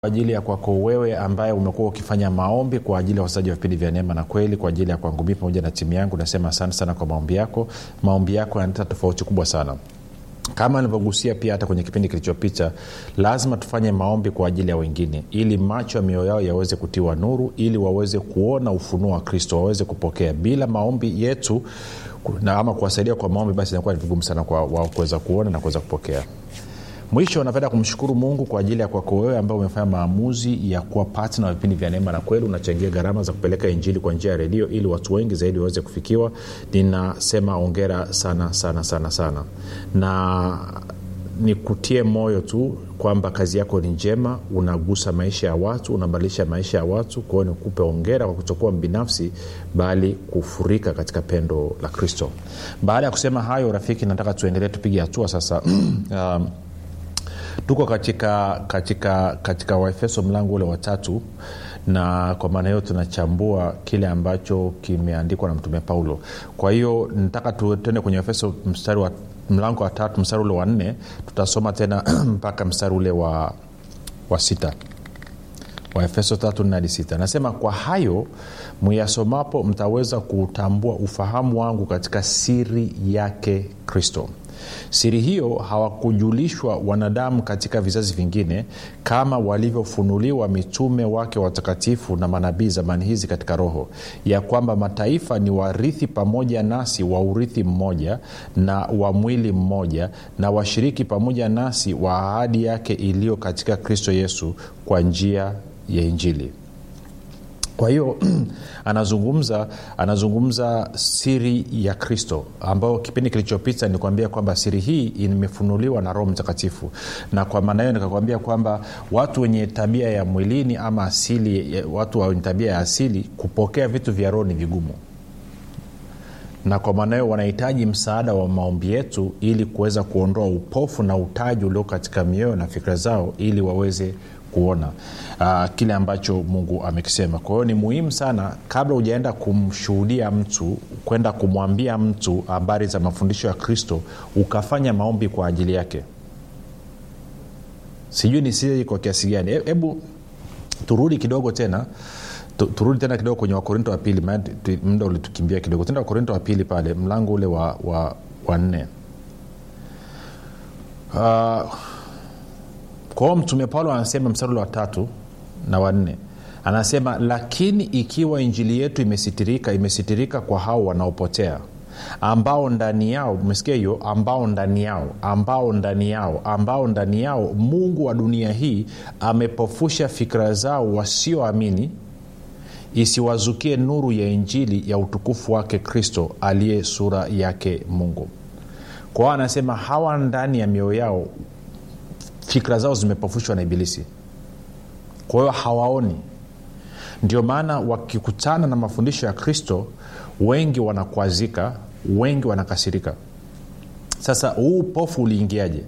kwa ajili ya kwako wewe ambaye umekuwa ukifanya maombi kwa ajili ya wasaji wa vipindi vya neema na kweli kwa ajili ya kwangu mii pamoja na timu yangu nasema asante sana kwa maombi yako maombi yako yanaleta tofauti kubwa sana kama nilivyogusia pia hata kwenye kipindi kilichopita lazima tufanye maombi kwa ajili ya wengine ili macho ya mioyo yao yaweze kutiwa nuru ili waweze kuona ufunuo wa kristo waweze kupokea bila maombi yetu na ama kuwasaidia kwa maombi basi inakuwa ni vigumu sana kwa wao kuweza kuona na kuweza kupokea mwisho napenda kumshukuru mungu kwa ajili ya kwako wewe ambao umefanya maamuzi ya kuwa patna wa vipindi vya neema na kweli unachangia gharama za kupeleka injili kwa njia ya redio ili watu wengi zaidi waweze kufikiwa ninasema ongera sana sana sana sana na nikutie moyo tu kwamba kazi yako ni njema unagusa maisha ya watu unabadilisha maisha ya watu kwao nikupe ongera kwa kutokuwa mbinafsi bali kufurika katika pendo la kristo baada ya kusema hayo rafiki nataka tuendelee tupige hatua sasa um, tuko katika katika katika waefeso mlango ule watatu na kwa maana hiyo tunachambua kile ambacho kimeandikwa na mtume paulo kwa hiyo nataka tuende kwenye efeso mstari wa mlango wa tatu mstari ule wa nne tutasoma tena mpaka mstari ule wa, wa sita waefeso tatu nne hadi sita nasema kwa hayo myasomapo mtaweza kuutambua ufahamu wangu katika siri yake kristo siri hiyo hawakujulishwa wanadamu katika vizazi vingine kama walivyofunuliwa mitume wake watakatifu na manabii zamani hizi katika roho ya kwamba mataifa ni warithi pamoja nasi wa urithi mmoja na wa mwili mmoja na washiriki pamoja nasi wa ahadi yake iliyo katika kristo yesu kwa njia ya injili kwa hiyo anazungumza anazungumza siri ya kristo ambayo kipindi kilichopita nikuambia kwamba siri hii imefunuliwa na roho mtakatifu na kwa maana hiyo nikakwambia kwamba watu wenye tabia ya mwilini ama asili watu wenye tabia ya asili kupokea vitu vya roho ni vigumu na kwa maana hiyo wanahitaji msaada wa maombi yetu ili kuweza kuondoa upofu na utaji ulio katika mioyo na fikira zao ili waweze kuona uh, kile ambacho mungu amekisema kwa hiyo ni muhimu sana kabla hujaenda kumshuhudia mtu kwenda kumwambia mtu habari za mafundisho ya kristo ukafanya maombi kwa ajili yake sijui ni siri kwa kiasi gani hebu e, turudi kidogo tena turudi tena kidogo kwenye wakorinto wa pili muda ulitukimbia kidogo tenda wakorinto wa pili pale mlango ule wa, wa, wa nne uh, kwao mtume paulo anasema mstari wa tatu na wanne anasema lakini ikiwa injili yetu imesitirika imesitirika kwa hao wanaopotea ambao ndani yao umesikia hiyo ambao ndani yao ambao ndani yao ambao ndani yao mungu wa dunia hii amepofusha fikira zao wasioamini isiwazukie nuru ya injili ya utukufu wake kristo aliye sura yake mungu kwao anasema hawa ndani ya mioyo yao fikra zao zimepofushwa na ibilisi kwa hiyo hawaoni ndio maana wakikutana na mafundisho ya kristo wengi wanakwazika wengi wanakasirika sasa huu upofu uliingiaje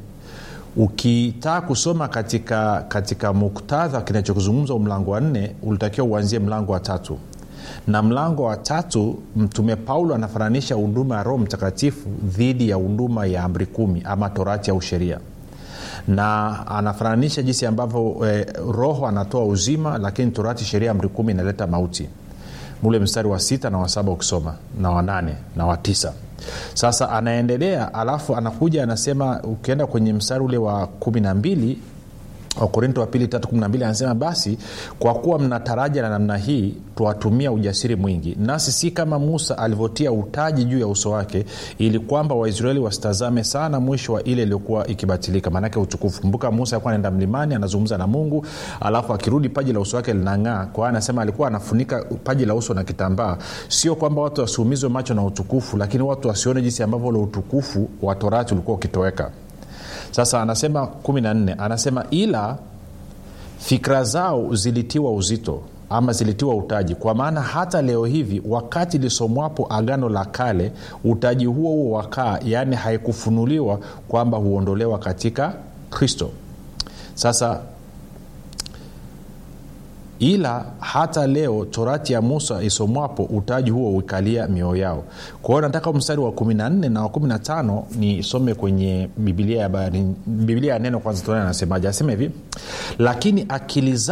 ukitaka kusoma katika katika muktadha kinachokuzungumza mlango wa nne ulitakiwa uanzie mlango wa tatu na mlango wa tatu mtume paulo anafananisha huduma ya roho mtakatifu dhidi ya huduma ya amri kumi ama torati au sheria na anafananisha jinsi ambavyo eh, roho anatoa uzima lakini torati sheria amri kumi inaleta mauti mule mstari wa sita na wa saba ukisoma na wanane na wa tisa sasa anaendelea alafu anakuja anasema ukienda kwenye mstari ule wa kumi na mbili wakorinto wa pili tatu kumi na mbili anasema basi kwa kuwa mna taraja na namna hii twatumia ujasiri mwingi nasi si kama musa alivyotia utaji juu ya uso wake ili kwamba waisraeli wasitazame sana mwisho wa ile iliyokuwa ikibatilika maanake utukufu kumbuka musa alikuwa anaenda mlimani anazungumza na mungu alafu akirudi paji la uso wake linang'aa kwa anasema alikuwa anafunika paji la uso na kitambaa sio kwamba watu wasiumizwe macho na utukufu lakini watu wasione jinsi ambavyo ule utukufu wa torati ulikuwa ukitoweka sasa anasema 14 anasema ila fikra zao zilitiwa uzito ama zilitiwa utaji kwa maana hata leo hivi wakati lisomwapo agano la kale utaji huo huo wakaa yaani haikufunuliwa kwamba huondolewa katika kristo sasa ila hata leo torati ya musa isomwapo utaji huo uikalia mioyo yao kwa hiyo nataka mstari wa 14 na wa 15 nisome kwenye bibilia ya, biblia ya neno kwanza tuone anasemaje anasema hivi lakini akili